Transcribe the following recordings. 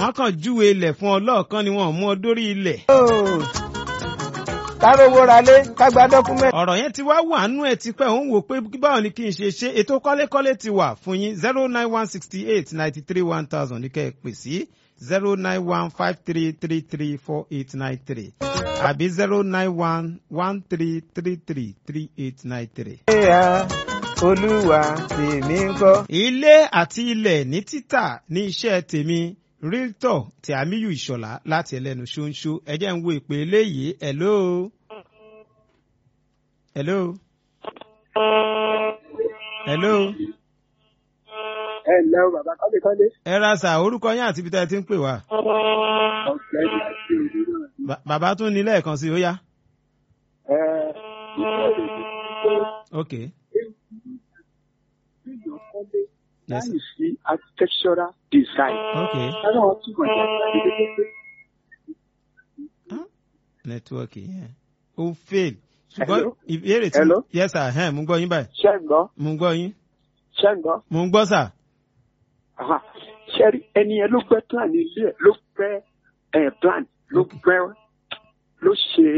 wọ́n kàn júwe ilẹ̀ fún ọ lọ́ọ̀kan ni wọ́n mú ọ dórí ilẹ̀. Ooo. kárówó ralé kágbá dọ́kúmẹ́ntì. ọ̀rọ̀ yẹn ti wá wà nú ẹ̀ tipẹ́ òun wò pé báwo ni kí n ṣe ṣe ètò kọ́lékọ́lé ti wà fún yín zero nine one sixty eight ninety three one thousand ní kẹ́ ẹ pè sí zero nine one five three three three four eight nine three àbí zero nine one one three three three three eight nine three. ẹ̀yà olúwa tèmi ń kọ́. ilé àti ilẹ̀ ní títà ní iṣẹ́ tèmi realtor tí àmíyù ìṣọ̀lá láti ẹlẹ́nu ṣóńṣó ẹ jẹ́ ń wo ìpè eléyìí hello. hello. hello. ẹ ǹlẹ́ o bàbá kọ́lékọ́lé. ẹ ra sà orúkọ yín àti ibi tá ẹ ti ń pè wá. ọ̀gbẹ́ni àti òní náà. Ba- bàbá tún ní lẹ́ẹ̀kan sí i ó yá. ẹ ìbéèrè mi pé ok èèyàn kọ́lé Yes, láì sí architectural design. ok káwọn wọn túbọ̀ ní àgbàdo pé nẹ́tíwọ́ọ̀kì yẹn ó fail ṣùgbọ́n Hello? ìbéèrè tí Hello? yes sir ẹ̀hẹ́n, mo ń gbọ́ yín báyìí ṣẹ́ ń gbọ́ mo ń gbọ́ yín ṣẹ́ ń gbọ́. mo ń gbọ́ sà. Aha. ṣẹ́rí ẹni yẹn ló gbẹ́ plan ilé ẹ̀ ló gbẹ́ ẹ̀ plan ló Okay. gbẹ́ ló ṣe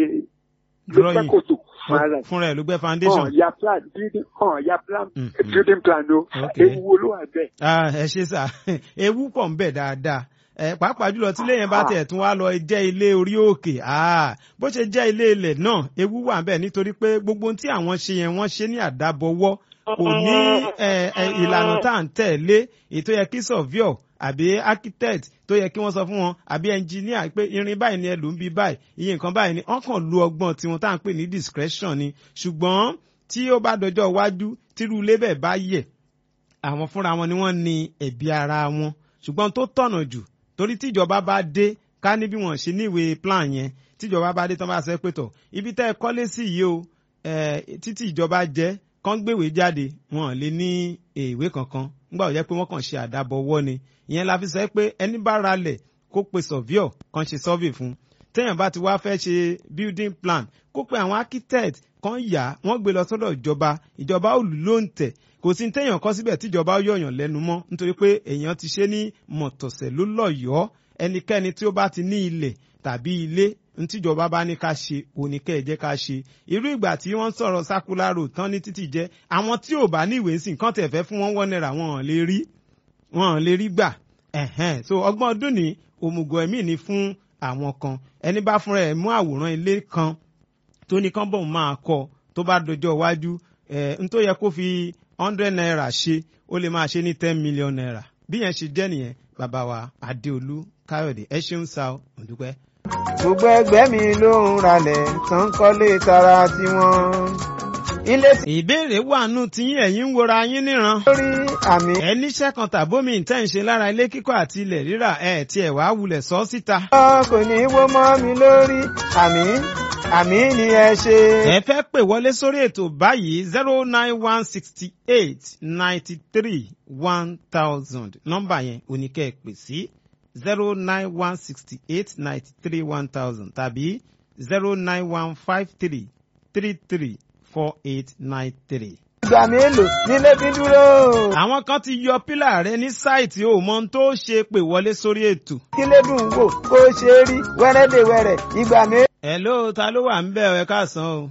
ló gbẹ́ Drawing. kòtò fún ara ẹ̀. fúnra ẹ̀ ló gbẹ́ foundation. hàn ya plan building hàn ya plan Mm, building plan o Okay. ewu wo ló wà bẹ́ẹ̀. Ah, ẹ ṣe sà ewu pọ̀ ń bẹ̀ dáadáa ẹ pàápàá jùlọ tí lẹ́yìn bá tẹ̀ tún wá lọ jẹ́ ilé orí òkè Ah, bó ṣe jẹ́ ilé ilẹ̀ náà ewu wà ń bẹ̀ nítorí pé gbogbo ohun tí àwọn ṣe yẹn wọ́n ṣe ní àdábọwọ́ kò ní ẹ, ẹ, ìlànà tá à ń tẹ̀lé ètò yẹ kí surveyor àbí architect tó yẹ kí wọ́n sọ fún wọn àbí engineer pé irin báyìí ni ẹ lò ń bí báyìí iye nǹkan báyìí ni wọ́n kàn lu ọgbọ́n tiwọn tá à ń pè ní discretion ni ṣùgbọ́n tí ó bá dọjọ́ iwájú tírú ilé bẹ́ẹ̀ bá yẹ̀ àwọn fúnra wọn ni wọ́n ní ẹ̀bi ara wọn ṣùgbọ́n tó tọ̀nà jù torí tíjọba bá dé ká ní bí wọ́n ṣe níwèé plan yẹn tíjọba bá dé tán bá sọ pé tọ̀ ibi tẹ́ ẹ kọ́lé sí yìí o eh, títí ìjọba jẹ́ kán gbèwé jáde wọn ò lè ní ìwé kankan nígbà tó jẹ́ pé wọ́n kàn ṣe àdábọ̀wọ́ ni ìyẹn la fi sọ pé ẹni bá ralẹ̀ kó pe surveyor kan ṣe survey fún téèyàn bá ti wá fẹ́ ṣe building plan kó pe àwọn architect kan yà wọ́n gbé lọ sọ́dọ̀ ìjọba ìjọba ò lù ló ń tẹ̀ kò sí téèyàn kọ́ síbẹ̀ tíjọba ó yọ̀yàn lẹ́nu mọ́ nítorí pé èèyàn ti ṣe ní mọ̀tọ̀sẹ̀ ló lọ́yọ̀ọ́ ẹnikẹ́ni tí ó bá ti ní ilẹ̀ tàbí ilé ntíjọba bá ní ká ṣe oníkẹ́ ẹ̀ jẹ́ ká ṣe irú ìgbà tí wọ́n sọ̀rọ̀ circular road tán ní títì jẹ́ àwọn tí ò bá ní ìwé sìn kán tẹ̀ fẹ́ fún wọn wọ́n náírà wọn ò lè rí wọn ò lè rí gbà ẹ̀hẹ́n so ọgbọ́n ọdún ní òmùgọ̀ ẹ̀mí ni fún àwọn kan ẹni bá fúnra ẹ̀ mú àwòrán ilé kan tó ní kán bọ̀ máa kọ tó bá dọjọ́ iwájú ẹ̀ n tó yẹ kó fi hundred naira ṣe ó lè máa ṣe ní ten million naira bí yẹn ṣe jẹ́ nìyẹn bàbá wa adéolú káyọ̀dé ẹ ṣeun sa ọ òdúpẹ́. gbogbo ẹgbẹ́ mi ló ń ralẹ̀ tán kọ́lé tara tiwọn. ilé tí ìbéèrè wà nù tí ẹ̀yin ń wora yín níran. lórí àmì ẹ níṣẹ́ kan tàbómi ìtẹ́ ń ṣe lára ilé kíkọ́ àti ilẹ̀ rírà ẹ̀ tí ẹ̀ wá wulẹ̀ sọ síta. ọ̀ kò ní wó mọ́ mi lórí àmì àmì ni ẹ ṣe. ẹ fẹ́ pè wọlé sórí ètò báyìí zero nine one sixty eight ninety three one thousand nọ́mbà yẹn oníkẹ́ ẹ pè sí zero nine one sixty eight ninety three one thousand tàbí zero nine one five three three three four eight nine three. ìgbà mélòó nílé fi dúró. àwọn kan ti yọ pílà rẹ ní sáìtì ò mọ ohun tó ṣe pè wọlé sórí ètò. kí lè dùn wò kó ṣe rí wẹ́rẹ́dẹ̀wẹ̀rẹ̀ ìgbà mélòó. Hello, ta ló wà ń bẹ̀ ẹ káàsán o.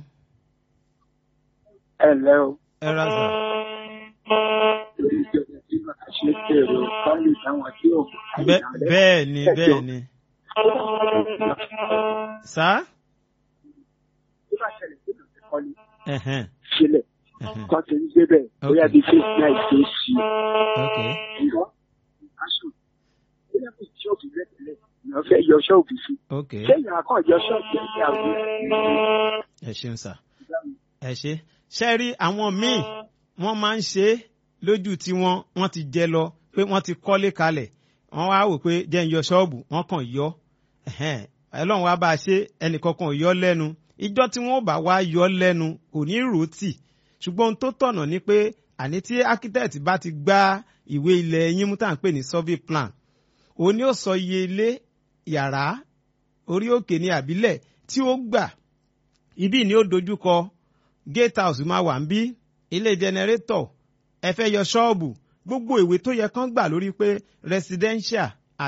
ẹ ǹlẹ́ o ẹ ra sà. lórí ìjọba tí wọn kà ṣe èrò kọ́lé táwọn tí ò Bẹ́- bẹ́ẹ̀ ni bẹ́ẹ̀ ni. sá. tó bá ṣẹlẹ̀ sí ìlú kọ́lé Ẹ̀hẹ́n, sílẹ̀ ẹ̀hẹ́n, kọ́ ti ń gbé bẹ́ẹ̀ bóyá Okay. bíi face náà ṣe é sí ok. i ńgọ́ aṣọ bóyá kò ṣọ́ọ̀bù rẹ̀ tẹ́lẹ̀ ìyàn fẹ́ yọ ṣọ́ọ̀bù sí ok. i ṣé ìyàn kan yọ ṣọ́ọ̀bù rẹ̀ sí àwọn ẹ ṣeun sà. ẹ ṣe. ṣe rí àwọn míì wọ́n máa ń ṣe é lójú tí wọ́n wọ́n ti jẹ lọ pé wọ́n ti kọ́lé kalẹ̀ wọ́n wá wò pé jẹ́ ń yọ ṣọ́ọ̀bù wọ́n kàn yọ. Ẹ̀hẹ́n, Ọlọ́run wá bá a ṣe ẹnìkankan ò yọ lẹ́nu ìjọ tí wọ́n bá wá yọ lẹ́nu kò ní rò ó tì ṣùgbọ́n ohun tó tọ̀nà ni pé àní tí architect bá ti gbá ìwé ilẹ̀ yín mú tá à ń pè ní survey plan òun ni ó sọ iye ilé yàrá orí òkè ní àbílẹ̀ tí ó gbà ibí ni ó dojúkọ gate house máa wà ń bí ilé generator ẹ fẹ́ yọ ṣọ́ọ̀bù gbogbo ìwé tó yẹ kán gbà lórí pé residential